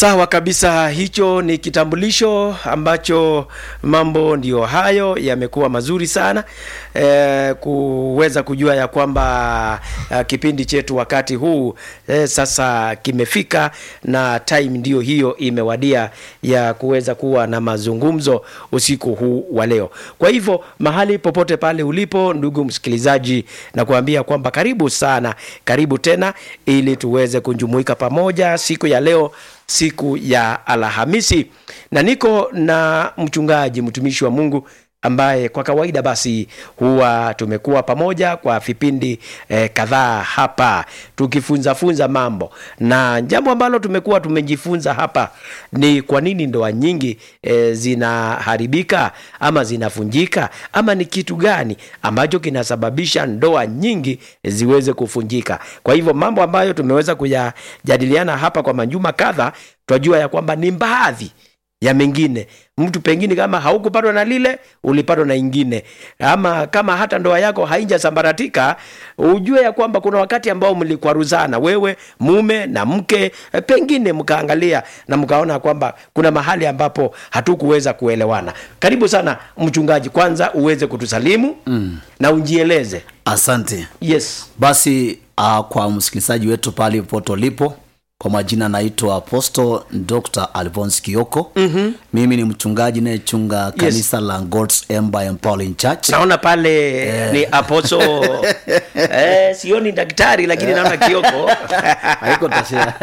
Sawa kabisa, hicho ni kitambulisho ambacho mambo ndiyo hayo yamekuwa mazuri sana e, kuweza kujua ya kwamba a, kipindi chetu wakati huu e, sasa kimefika na time ndiyo hiyo imewadia ya kuweza kuwa na mazungumzo usiku huu wa leo. Kwa hivyo mahali popote pale ulipo, ndugu msikilizaji, na kuambia kwamba karibu sana, karibu tena, ili tuweze kujumuika pamoja siku ya leo siku ya Alhamisi, na niko na mchungaji mtumishi wa Mungu ambaye kwa kawaida basi huwa tumekuwa pamoja kwa vipindi eh, kadhaa hapa tukifunza funza mambo, na jambo ambalo tumekuwa tumejifunza hapa ni kwa nini ndoa nyingi eh, zinaharibika ama zinavunjika, ama ni kitu gani ambacho kinasababisha ndoa nyingi ziweze kuvunjika. Kwa hivyo mambo ambayo tumeweza kuyajadiliana hapa kwa majuma kadha, twajua ya kwamba ni baadhi ya mengine mtu pengine kama haukupatwa na lile ulipatwa na ingine, ama kama hata ndoa yako haijasambaratika, ujue ya kwamba kuna wakati ambao mlikwaruzana wewe mume na mke, pengine mkaangalia na mkaona kwamba kuna mahali ambapo hatukuweza kuelewana. Karibu sana mchungaji, kwanza uweze kutusalimu mm. na ujieleze. Asante. Yes. Basi uh, kwa msikilizaji wetu pale popote ulipo, kwa majina naitwa Apostle Dr. Alphonse Kioko. mm-hmm. Mimi ni mchungaji nayechunga kanisa la God's Empire Empowering Church. Naona pale ni aposo eh, sioni daktari lakini naona Kioko Haiko tashia.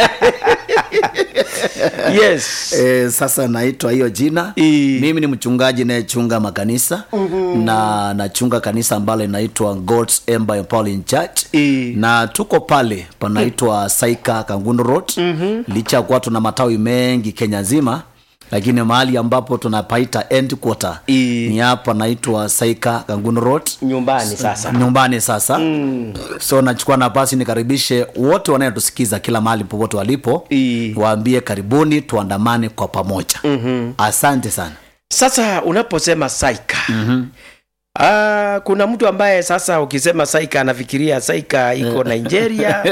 yes. E, sasa naitwa hiyo jina I- mimi ni mchungaji nayechunga makanisa mm-hmm. na nachunga kanisa ambalo linaitwa God's Empire Empowering Church I- na tuko pale panaitwa Saika Kangundo Road mm-hmm. licha ya kuwa tuna matawi mengi Kenya nzima lakini mahali ambapo tunapaita end quarter I- ni hapa naitwa Saika Kangundo Road nyumbani sasa nyumbani sasa mm. so nachukua nafasi nikaribishe wote wanayetusikiza kila mahali popote walipo I- waambie karibuni tuandamane kwa pamoja mm-hmm. asante sana sasa unaposema saika mm-hmm. Ah, kuna mtu ambaye sasa ukisema saika anafikiria saika iko Nigeria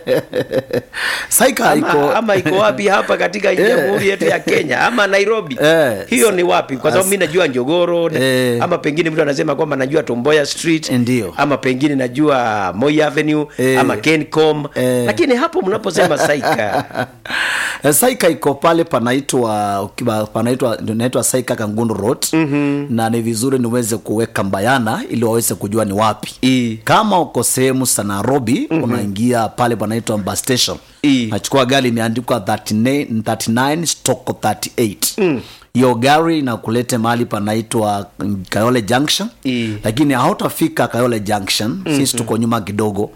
saika ama, iko ama iko wapi hapa katika jamhuri yetu ya Kenya ama Nairobi Eh, hiyo ni wapi kwa sababu mi najua Njogoro Eh. ama pengine mtu anasema kwamba najua Tomboya Street Ndio. ama pengine najua Moi Avenue Eh. ama Kencom Eh. lakini hapo mnaposema saika Eh, saika iko pale panaitwa ukiwa- panaitwa naitwa saika kangundo road mm-hmm. na ni vizuri niweze kuweka mbayana ili waweze kujua ni wapi I. kama uko sehemu za nairobi mm-hmm. unaingia pale panaitwa bus station I. nachukua gari imeandikwa 39 39 stoko 38 mm hiyo gari inakulete mahali panaitwa mm, kayole junction I. lakini hautafika kayole junction mm-hmm. sisi tuko nyuma kidogo